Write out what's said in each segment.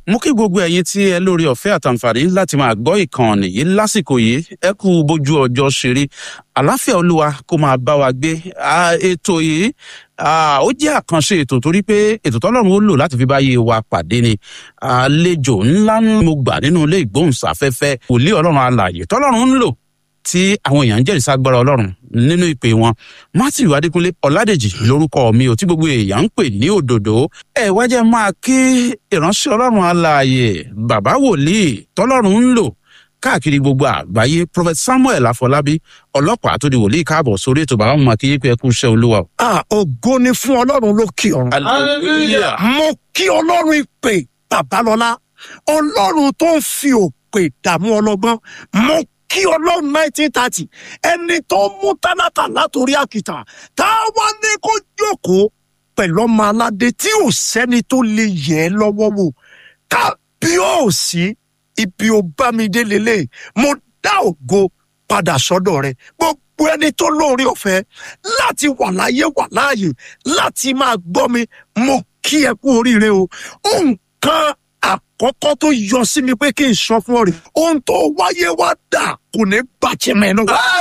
mo kí gbogbo ẹ̀yin tí ẹ lórí ọ̀fẹ́ àtàǹfààní láti máa gbọ́ ìkànnì yìí lásìkò yìí ẹ kú bójú ọjọ́ ṣeré àláfíà olúwa kó máa bá wa gbé ètò yìí ó jẹ́ àkànṣe ètò torí pé ètò tọ́lọ́run ó lò láti fi báyé wa pàdé ni àlejò ńlá mo gbà nínú ilé ìgbóhùnsáfẹ́fẹ́ wòlíì ọlọ́run alààyè tọ́lọ́run ń lò tí àwọn èèyàn ń jẹ́rìí ságbára ọlọ́run nínú ìpè wọn matthew adékúnlé ọládèjì lórúkọ mi ò tí gbogbo èèyàn ń pè ní òdòdó ẹ wá jẹ́ máa kí ìránṣẹ́ ọlọ́run alààyè bàbá wòlíì tọ́lọ́run ń lò káàkiri gbogbo àgbáyé prophet samuel afọlábí ọlọ́pàá tó di wòlíì káàbọ̀ sórí ètò bàbá mọ̀ kí yípe ẹkú iṣẹ́ olúwa. a ògo ni fún ọlọ́run lókè ọ̀run. hallelujah. mo kí ọlọ́run ìpè babalọ́lá ọlọ́run tó ń fi òpè dààmú ọlọ́gbọ́n mo kí ọlọ́run nineteen thirty ẹni tó mú tálákà látòrí àkìtà tá a wá ní kó jókòó pẹ̀lú ọmọ aládé tí ò sẹ́ni tó lè yẹ̀ ẹ́ lọ́wọ́ wò kábíọ́ọ̀sì ibi ò bá mi dé lélẹ̀ mo dá ògo padà sọ́dọ̀ rẹ̀ gbogbo ẹni tó lóore ọ̀fẹ́ láti wà láyé wà láàyè láti máa gbọ́ mi mo kí ẹ kú oríire o nǹkan àkọ́kọ́ tó yọ sí mi pé kí n sọ fún ọ rè ohun tó wáyé wá dà kò ní bàjẹ́ mẹ́nu.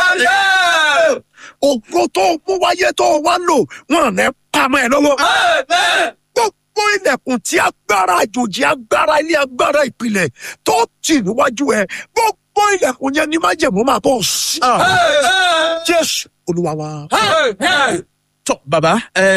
ògo tó mú wáyé tó wá lò wọn ní pamọ́ ẹ lọ́wọ́. gbogbo ilẹ̀kùn tí agbára àjòjì agbára ilé agbára ìpìlẹ̀ tó tì níwájú ẹ gbogbo ilẹ̀kùn yẹn ní májèmú máa bọ̀ sí. jésù olúwa wa. tọ bàbá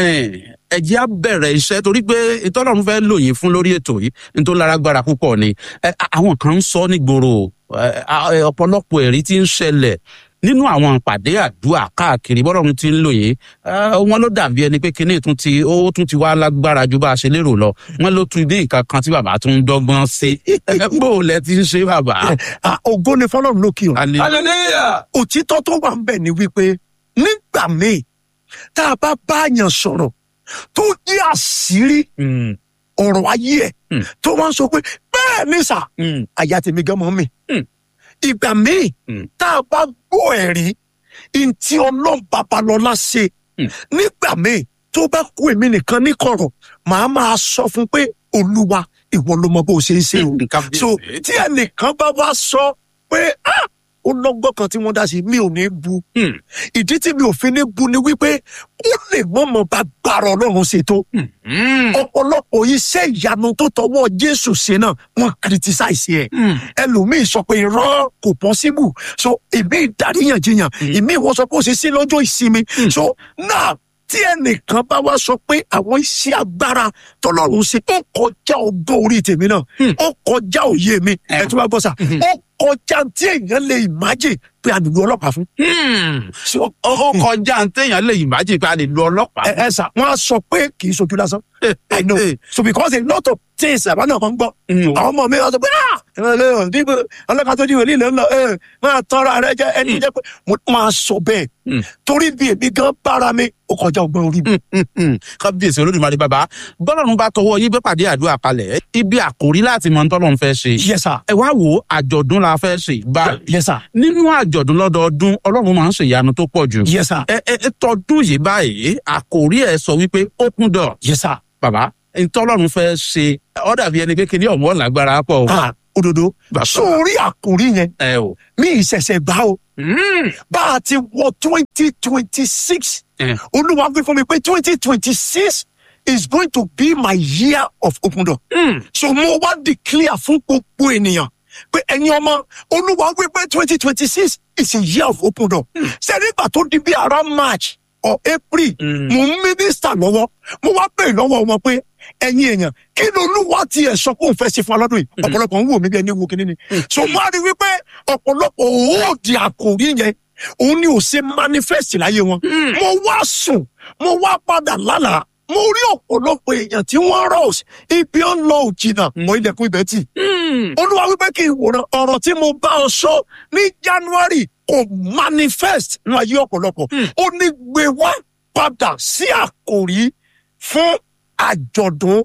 ẹ jẹ́ á bẹ̀rẹ̀ iṣẹ́ torí pé ìtọ́lọ́run fẹ́ lò yín fún lórí ètò yìí nítorí lárágbára púpọ̀ ni Ẹ, àwọn kan ń sọ nígboro ẹ, ẹ, ọ̀pọ̀lọpọ̀ ẹ̀rí tí ń ṣẹlẹ̀ nínú àwọn ìpàdé àdúrà káàkiri bọ́lọ́run ti ń lò yín ẹ, wọn ló dàbí ẹni pé kinní tún ti ó tún ti wá lágbára ju bá a ṣe lérò lọ wọn ló tún dé nǹkan kan tí bàbá tún ń dọ́gbọ́n sí bó o lẹ ti ń ṣe bàbá. Ah, ògo ni fọlọ́run lókè ọ̀run. Hallelujah. hallelujah. òtítọ́ tó wà ń bẹ̀ ni wípé nígbà míì tá a bá báyàn sọ̀rọ̀ tó jẹ́ àṣírí Mm, ọ̀rọ̀ ayé ẹ̀ Hmm. tó wọ́n sọ pé bẹ́ẹ̀ ni sà mm, àyà tèmi gan mọ́ mi. Hmm. ìgbà míì Hmm. tá a bá gbọ́ ẹ̀rí ntí ọlọ́run babalọ́lá ṣe Hmm. nígbà míì tó bá kú èmi nìkan ní kọ̀rọ̀ màá máa sọ fún pé olúwa ìwọ ló mọ bó o ṣe ń ṣe o nǹkan bí so tí ẹnìkan bá wá sọ pé ah ó lọ́gbọ́n kan tí wọ́n dá sí mi ò ní bu Hmm. ìdí tí mi ò fi ní bu ni wípé ó lè mọ̀mọ́ bá gbàrọ̀ ọlọ́run ṣètò Mm, ọ̀pọ̀lọpọ̀ iṣẹ́ ìyanu tó tọwọ́ jésù ṣe náà wọ́n kìrìtìsáìsì ẹ̀ mm, ẹlòmíì sọ pé irọ́ kò pọ́síbù so ìmí ìdáríyànjiyàn ìmí ìwọ sọ pé ó ṣe sí lọ́jọ́ ìsinmi so náà tí ẹnìkan bá wá sọ pé àwọn iṣẹ́ agbára tọ́lọ́run ṣe ó kọjá ọgbọ́n orí tèmi náà Hmm. ó kọjá òye mi ẹ̀ tó bá bọ́ sà Mhm. ó kọjá tí èèyàn lè ìmájì pé a nílò ọlọ́pàá fún. mm. So, ó ó kọjá téèyàn lè yìnbọn jì pé a lè lo ọlọ́pàá. ẹ ẹ sà wọn á sọ pé kì í sojú lásán I know so because a lot of things àbá náà kan gbọ́ Mm. àwọn ọmọ mi wá sọ pé ah ẹ lè ọ níbo ọlọ́ka tó jíwèé lílẹ̀ ńlọ ẹ máa tọ́ra rẹ jẹ ẹni jẹ pé mo máa sọ bẹ́ẹ̀ Mm. torí bí èmi gan bára mi ó kọjá ọgbọ́n orí mi. Mm, mm. kábíyèsí olódùmarè bàbá bọ́lọ́run bá tọwọ́ yín bẹ́ pàdé àdúrà kalẹ̀ ibi àkórí láti mọ tọ́lọ́run fẹ́ ṣe. yes sir ẹ wá wo àjọ̀dún la fẹ́ ṣe báyìí. yes sir nínú àjọ̀dún lọ́dọọdún ọlọ́run máa ń ṣe ìyanu tó pọ̀ jù. yes sir ẹ ẹ ẹ tọdún yìí báyìí àkórí ẹ sọ wípé open door yes sir bàbá ntọ́lọ́run fẹ́ ṣe ó dàbí ẹni pé kíní ọ̀mọ́ làgbára pọ̀ o. ah òdodo Bàbá. sórí àkòrí yẹn ẹ o. mi ìṣẹ̀ṣẹ̀ gbá o Mm. bá a ti wọ twenty twenty six Eh. olúwa wí fún mi pé twenty twenty six is going to be my year of open door. Mm. so mo wá declare fún gbogbo ènìyàn pé ẹ̀yin ọmọ olúwa wí pé twenty twenty six is a year of open door. ṣé nígbà tó di bí around march or april Mm. mo ń mínísítà lọ́wọ́ mo wá bèèrè lọ́wọ́ wọn pé ẹ̀yin èèyàn kí ni olúwa tiẹ̀ sọ pé òun fẹ́ ṣe fún alọ́dún yìí ọ̀pọ̀lọpọ̀ ń wò mí bí ẹni wo kíní ni so mo á rí wípé ọ̀pọ̀lọpọ̀ òòdì àkòrí yẹn òun ni ò ṣe manifest láyé wọn mo wá sùn mo wá padà lálàá mo rí ọ̀pọ̀lọpọ̀ èèyàn tí wọ́n rọ̀ ibi ó ń lọ òjìnà mọ ilẹ̀kùn ibẹ̀ tì Mm. olúwa wípé kí n wòran ọ̀rọ̀ tí mo bá ọ sọ ní january kò manifest ní ayé ọ̀pọ̀lọpọ̀ ó ní gbé wá padà sí àkòrí fún àjọ̀dún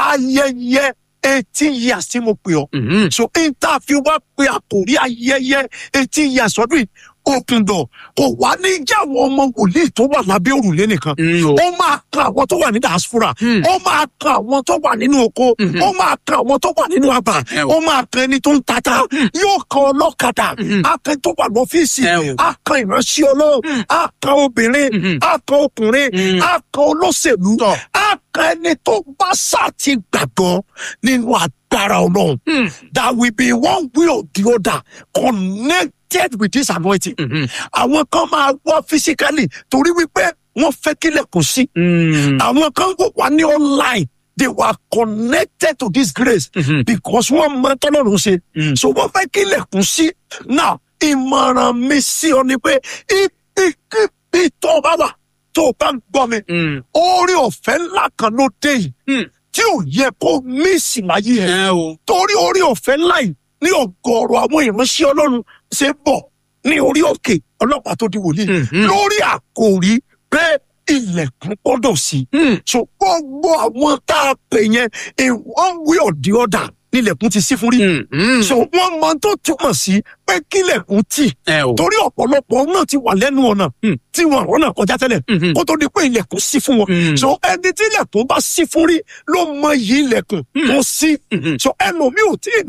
ayẹyẹ eighteen years tí mo pè ọ́ Mm. so interview wá pé àkòrí ayẹyẹ eighteen years ọdún yìí open door kò wá ní jẹ́ àwọn ọmọ wòlíì tó wà lábẹ́ òrùlé nìkan Mm, o. ó máa kan àwọn tó wà ní diaspora Mm. ó máa kan àwọn tó wà nínú oko Mhm. ó máa kan àwọn tó wà nínú àbà Ẹ o. ó máa kan ẹni tó ń tata yóò kan ọlọ́kadà Mhm. á kan tó wà lọ́fíìsì Ẹ o. á kan ìránṣẹ́ ọlọ́run á kan obìnrin Mhm. á kan ọkùnrin Mm. á kan olóṣèlú Tọ́. á kan ẹni tó bá sá ti gbàgbọ́ nínú agbára ọlọ́run Mm, that will be one way or the other connected with this anointing mhm. àwọn kan máa wá physically torí wípé wọ́n fẹ́ kílẹ̀kùn sí Mm, àwọn kan wò wá ní online they were connected to this grace mhm. because wọ́n mọ tọ́lọ́run ṣe Mm. so wọ́n fẹ́ kílẹ̀kùn sí now ìmọ̀ràn mi sí ọ ni pé ibi tó o bá wà tó o bá ń gbọ́ mi Mm, orí ọ̀fẹ́ ńlá kan ló dé yìí mm. tí ò yẹ kó mísì láyé ẹ̀ Ẹ o. torí orí ọ̀fẹ́ ńlá yìí ní ọ̀gọ̀ọ̀rọ̀ àwọn ìránṣẹ́ ọlọ́run ṣe bọ̀ ní orí òkè ọlọ́pàá tó di wòlíì Mhm. lórí àkòrí pé ilẹ̀kùn gbọ́dọ̀ sí. Mm, so gbogbo àwọn tá a pè yẹn in one way or the other nílẹ̀kùn ti sí fún rí. mm, mm. so wọ́n mọ tó túmọ̀ sí pé kílẹ̀kùn tì Ẹ o. torí ọ̀pọ̀lọpọ̀ náà ti wà lẹ́nu ọ̀nà Mm. tí wọn ọ̀nà kọjá tẹ́lẹ̀ Mhm. kó tó di pé ilẹ̀kùn sí fún wọn. Mm. so ẹni tí ilẹ̀kùn bá sí fún rí ló mọ iyì ilẹ̀kùn tó sí. Mhm. so ẹlòmíì ò tí ì